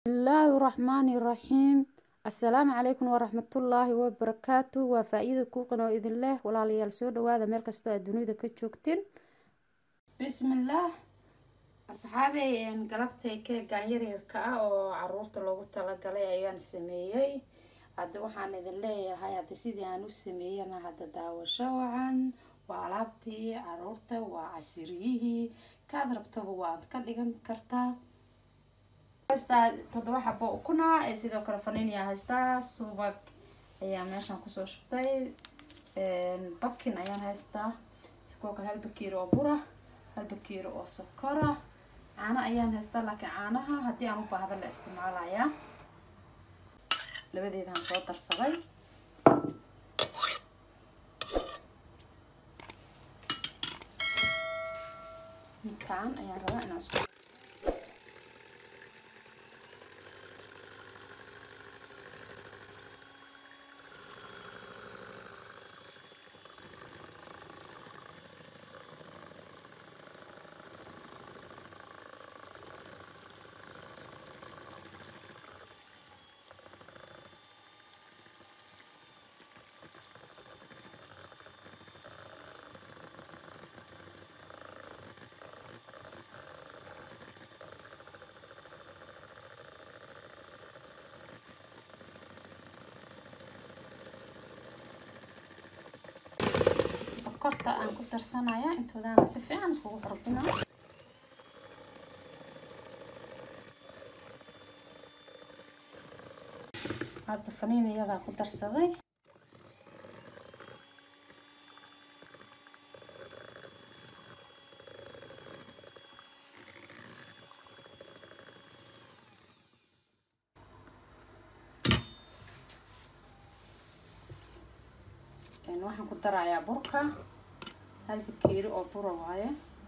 bismillaahi raxmaani raxiim assalaamu calaykum waraxmatullaahi wabarakaatu waa faa-iida kuuqan oo idin leh walaalayaal soo dhawaada meel kastoo aad dunida ka joogtiin bismillaah asxaabey galabtay keegan yaryarka ah oo caruurta loogu talagalay ayaan sameeyey hadda waxaan idin leeyahay hadda sidii aan u sameeyana hadda daawasho wacan waa alaabtii caruurta waa casiriyihii kaad rabtaba waad ka dhigan kartaa haystaa toddoba xabo ukuna ee sidoo kale faniiniya haystaa subag ayaa meeshan kusoo shubtay bakin ayaan haystaa sidoo kale hal bakiir oo bura hal bakiir oo sokora caano ayaan haystaa laakiin caanaha haddii aan u baahdo la isticmaalayaa labadeedaan soo darsaday intaan ayaan rabaa inaan isku sokorta aan ku darsanaya intoodaan si fiican iskugu xarbina hadda faniin iyadaa ku darsaday waxaan ku darayaa burka hal bakeeri oo bura waaye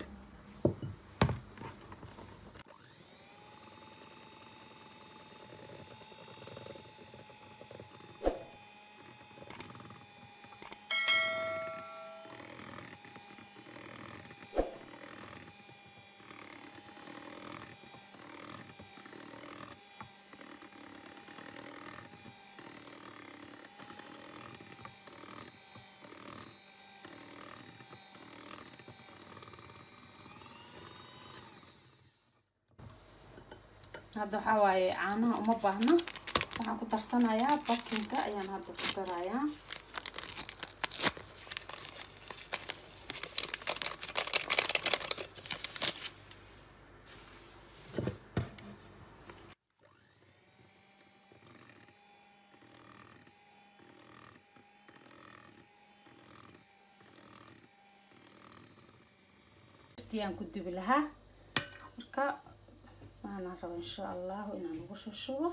hadda waxaa waaye caanaha uma baahno waxaan ku darsanayaa bakinka ayaan hadda ku darayaa aan ku dubi lahaa marka saanaan rabo insha allahu inaan ugu shushubo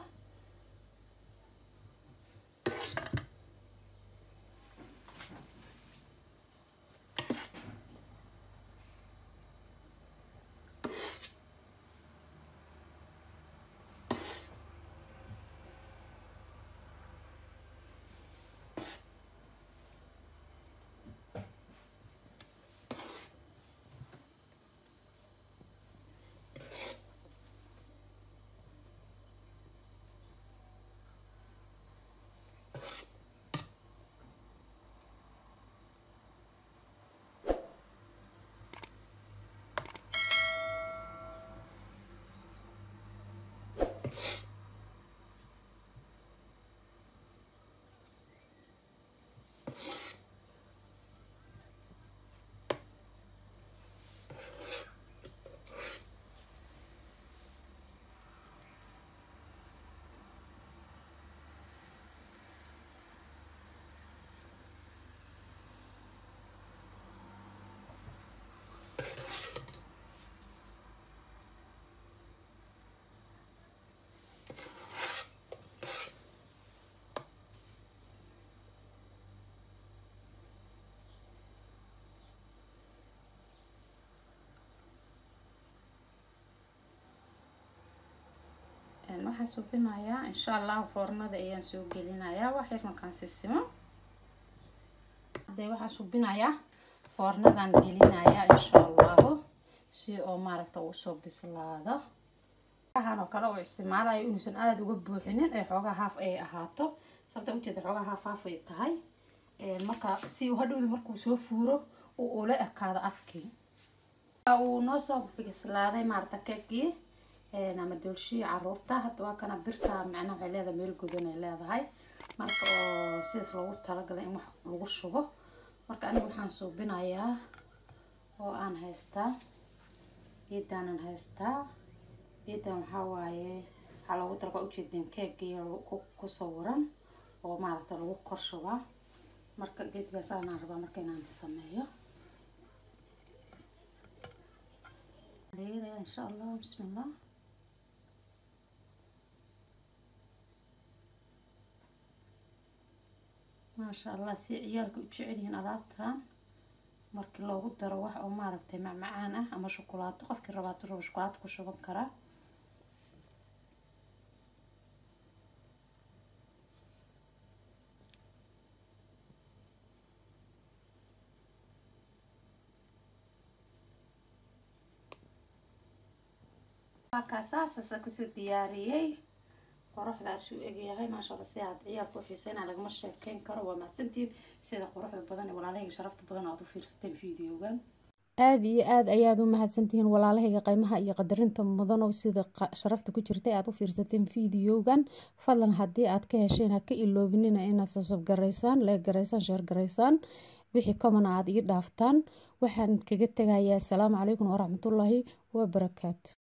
waxaan subinayaa insha allahu foornada ayaan soo gelinayaa wax yar markaan sisimo hadee waxaan subinayaa foornadan gelinayaa insha allahu si oo maaragta uu soo bislaado ahan oo kale oo isticmaalayo inuusan aada uga buuxinin ee xoogaa haaf ay ahaato sababta ujeeda xoogaa haaf haaf ay tahay marka si uu hadhowda markuu soo fuuro uu ula ekaado afkii uu noo soo bislaaday maarata keegii ama doolshii caruurta hadda waa kana birta macnaha waxay leedahay meel godan ay leedahay marka oo sidaas loogu talagalay in wax lagu shubo marka aniga waxaan suubinayaa oo aan haystaa geedaanan haystaa geedan waxaa waaye waxaa loogu talaga ujeedin keegii ku sawiran oo maaragta lagu kor shubaa marka geedkaas aanaan rabaa marka inaan sameeyo leedahay insha allah bismillah maasha allah si ciyaalka u jecel yihiin alaabtan markii loogu daro wax oo maaragtay macmacaan ah ama shukulaato qofkii rabaato rabo shukulaato ku shuban karaa kaasaasasa kusoo diyaariyey quruxdaasuu egyahay maasha alla si aad ciyaalka u xiiseyna lagama sheekeyn karo waa mahadsantihiin sida quruxda badan ee walaalahayga sharafta badan aad u fiirsateen videogan aada iyo aada ayaad u mahadsantihiin walaalahayga qiimaha iyo qadarinta mudanow sida sharafta ku jirtay aad u fiirsateen videogan fadlan haddii aad ka hesheen ha ka iloobinina inaad sabsab garaysaan leeg garaysaan sheer garaysaan wixii komana aad ii dhaaftaan waxaan kaga tegayaa asalaamu calaykum waraxmatullaahi wabarakaatu